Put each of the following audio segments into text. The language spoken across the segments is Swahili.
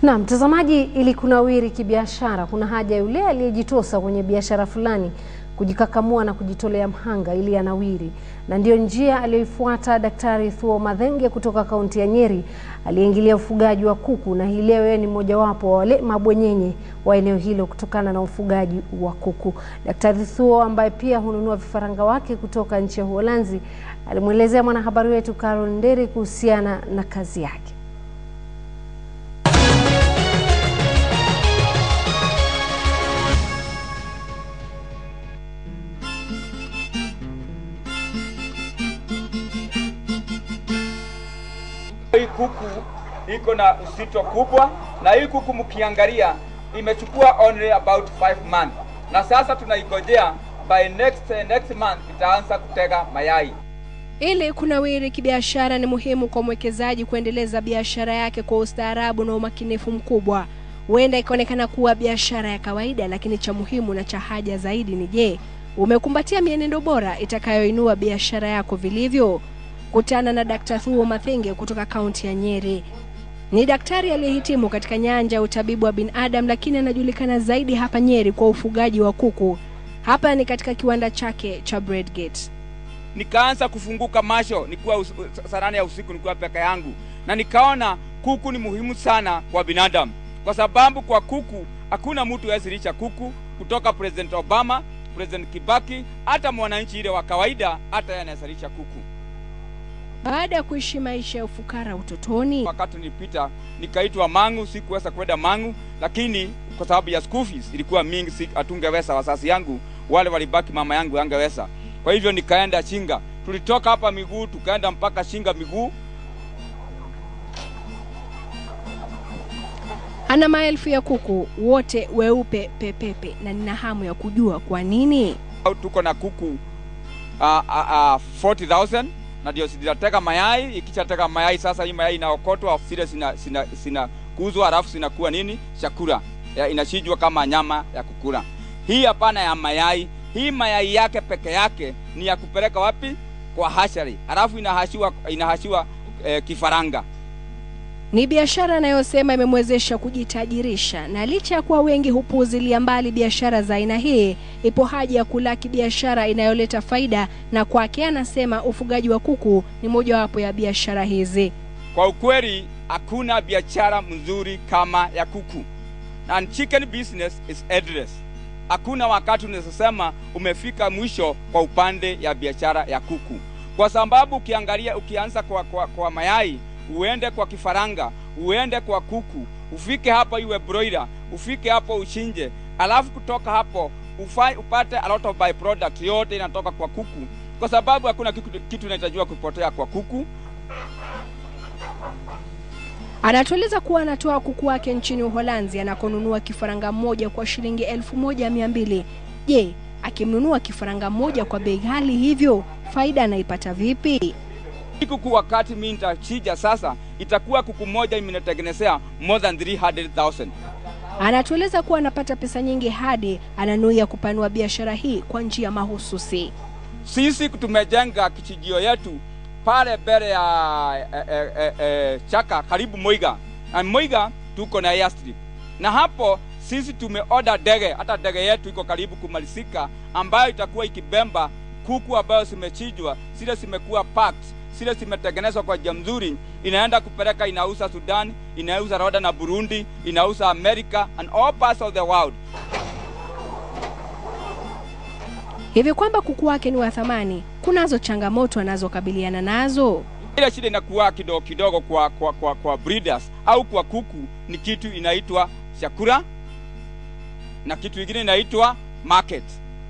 Na mtazamaji, ili kunawiri kibiashara, kuna haja yule aliyejitosa kwenye biashara fulani kujikakamua na kujitolea mhanga ili anawiri, na ndiyo njia aliyoifuata Daktari Thuo Mathenge kutoka kaunti ya Nyeri aliyeingilia ufugaji wa kuku, na hii leo yeye ni mmojawapo wa wale mabwenyenye wa eneo hilo kutokana na ufugaji wa kuku. Daktari Thuo ambaye pia hununua vifaranga wake kutoka nchi ya Uholanzi alimwelezea mwanahabari wetu Carol Nderi kuhusiana na kazi yake. Hii kuku iko na uzito kubwa, na hii kuku mkiangalia imechukua only about 5 months, na sasa tunaigojea by next next month itaanza kutega mayai. Ili kunawiri kibiashara, ni muhimu kwa mwekezaji kuendeleza biashara yake kwa ustaarabu na umakinifu mkubwa. Huenda ikaonekana kuwa biashara ya kawaida, lakini cha muhimu na cha haja zaidi ni je, umekumbatia mienendo bora itakayoinua biashara yako vilivyo? Kutana na Dkt. Thuo Mathenge kutoka kaunti ya Nyeri. Ni daktari aliyehitimu katika nyanja ya utabibu wa binadamu, lakini anajulikana zaidi hapa Nyeri kwa ufugaji wa kuku. Hapa ni katika kiwanda chake cha Bredgate. Nikaanza kufunguka macho nikiwa us, saa nane ya usiku nikiwa peke yangu, na nikaona kuku ni muhimu sana kwa binadamu, kwa sababu kwa kuku hakuna mtu hawezi kuku, kutoka President Obama, President Kibaki, hata mwananchi ile wa kawaida, hata yeye anaweza kuku. Baada ya kuishi maisha ya ufukara utotoni, Wakati nilipita nikaitwa Mangu, sikuweza kwenda Mangu, lakini kwa sababu ya school fees ilikuwa mingi, si hatungeweza, wazazi yangu wale walibaki, mama yangu angeweza. Kwa hivyo nikaenda Shinga, tulitoka hapa miguu tukaenda mpaka Shinga miguu. ana maelfu ya kuku wote weupe pepepe, na nina hamu ya kujua kwa nini. Tuko na kuku uh, uh, uh, 40,000 na ndio zinatega mayai. Ikishatega mayai sasa, hii mayai inaokotwa, zile sina sina sina kuzwa, halafu zinakuwa nini, chakula ya, inachinjwa kama nyama ya kukula. Hii hapana ya mayai, hii mayai yake peke yake ni ya kupeleka wapi? Kwa hashari, halafu inahashiwa inahashiwa eh, kifaranga. Ni biashara anayosema imemwezesha kujitajirisha, na licha ya kuwa wengi hupuuzilia mbali biashara za aina hii, ipo haja ya kulaki biashara inayoleta faida, na kwake anasema ufugaji wa kuku ni mojawapo ya biashara hizi. Kwa ukweli hakuna biashara mzuri kama ya kuku, and chicken business is endless. Hakuna wakati unaweza sema umefika mwisho kwa upande ya biashara ya kuku, kwa sababu ukiangalia, ukianza kwa, kwa, kwa mayai uende kwa kifaranga, uende kwa kuku, ufike hapo iwe broiler, ufike hapo uchinje, alafu kutoka hapo ufai, upate a lot of byproduct, yote inatoka kwa kuku, kwa sababu hakuna kitu, kitu inahitajiwa kupotea kwa kuku. Anatueleza kuwa anatoa kuku wake nchini Uholanzi anakonunua kifaranga mmoja kwa shilingi elfu moja mia mbili. Je, akimnunua kifaranga mmoja kwa bei ghali hivyo, faida anaipata vipi? Hii kuku wakati mimi nitachija sasa, itakuwa kuku moja imenetengenezea more than 300,000. Anatueleza kuwa anapata pesa nyingi hadi ananuia kupanua biashara hii kwa njia mahususi. Sisi tumejenga kichijio yetu pale mbele ya e, e, e, e, Chaka karibu Moiga. Na Moiga tuko na airstrip. Na hapo sisi tumeorder ndege, hata ndege yetu iko karibu kumalizika, ambayo itakuwa ikibemba kuku ambayo zimechinjwa, zile zimekuwa packed, zile zimetengenezwa kwa njia mzuri, inaenda kupeleka, inauza Sudan, inauza Rwanda na Burundi, inauza America and all parts of the world. Hivi kwamba kuku wake ni wa thamani, kunazo changamoto anazokabiliana nazo. Ile shida inakuwa kidogo kidogo kwa, kwa, kwa, kwa breeders au kwa kuku ni kitu inaitwa chakula na kitu kingine inaitwa market.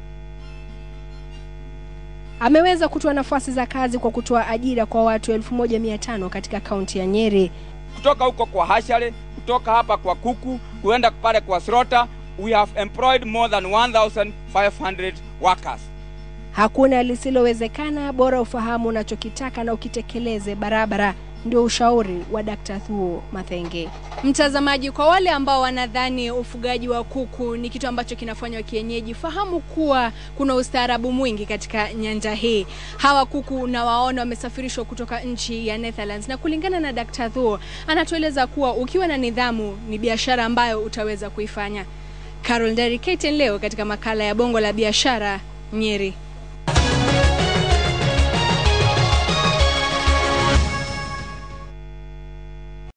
Ameweza kutoa nafasi za kazi kwa kutoa ajira kwa watu 1500 katika kaunti ya Nyeri. Kutoka huko kwa hashare, kutoka hapa kwa kuku, kuenda pale kwa slaughter, we have employed more than 1500 workers. Hakuna lisilowezekana, bora ufahamu unachokitaka na ukitekeleze barabara. Ndio ushauri wa Dr. Thuo Mathenge. Mtazamaji, kwa wale ambao wanadhani ufugaji wa kuku ni kitu ambacho kinafanywa kienyeji, fahamu kuwa kuna ustaarabu mwingi katika nyanja hii. Hawa kuku nawaona wamesafirishwa kutoka nchi ya Netherlands, na kulingana na Dr. Thuo anatueleza kuwa ukiwa na nidhamu ni biashara ambayo utaweza kuifanya. Carol Nderi, KTN leo katika makala ya Bongo la Biashara, Nyeri.